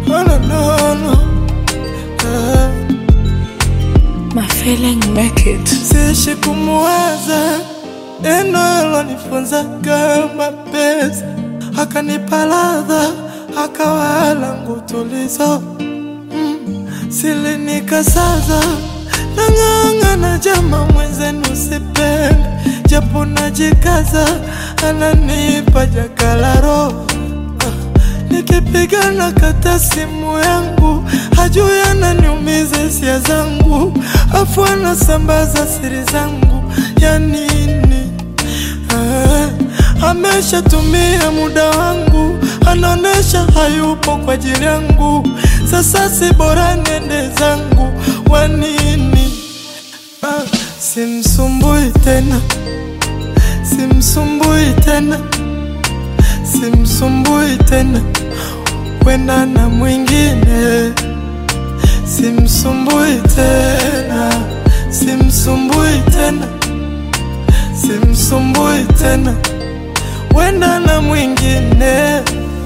Oh, no, no, no. Ah. My feeling make it. Siishi kumuwaza neno alonifunza kama pesa, akanipa ladha, akawa langu tulizo mm. Silinikasaza nang'ang'ana, jama mwenzenu sipende, japo najikaza, ananipa jakalaro Nikipigana kata simu yangu, hajui ananiumiza hisia zangu, afu anasambaza siri zangu ya nini? Ah, ameshatumia muda wangu, anaonesha hayupo kwa ajili yangu. Sasa si bora nende zangu, wa nini? Ah, simsumbui tena, simsumbui tena simsumbui tena, wenda na mwingine. Simsumbui tena, simsumbui tena, simsumbui tena, wenda na mwingine.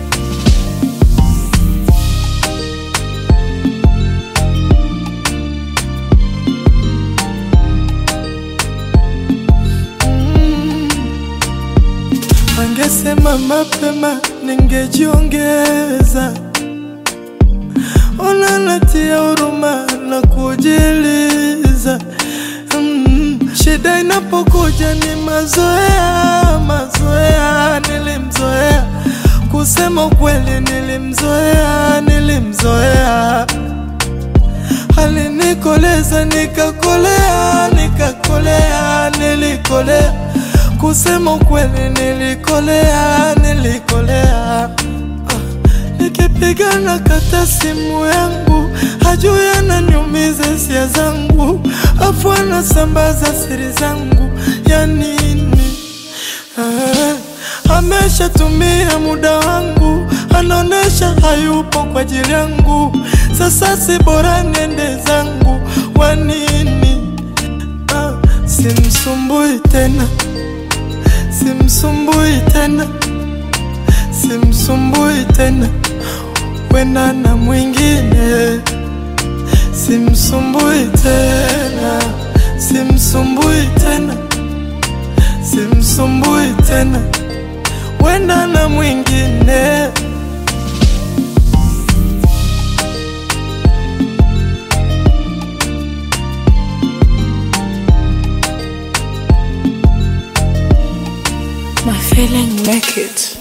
Angesema mapema ningejiongeza. Ona natia huruma na kujiliza. Mm, shida inapokuja ni mazoea, mazoea. Nilimzoea kusema ukweli, nilimzoea, nilimzoea alinikoleza nikakolea, nikakolea, nilikolea. Kusema ukweli, nilikolea, nilikolea. Ah, Nikipigana kata simu yangu, hajui ananiumiza hisia zangu, afu anasambaza siri zangu ya nini? Ah, ameshatumia muda wangu, anaonesha hayupo kwa ajili yangu. Sasa si bora nende zangu, wa nini? Ah, simsumbui tena, simsumbui tena, simsumbui tena, wenda na mwingine. Simsumbui tena, simsumbui tena, simsumbui tena, wenda na mwingine. My feeling make it.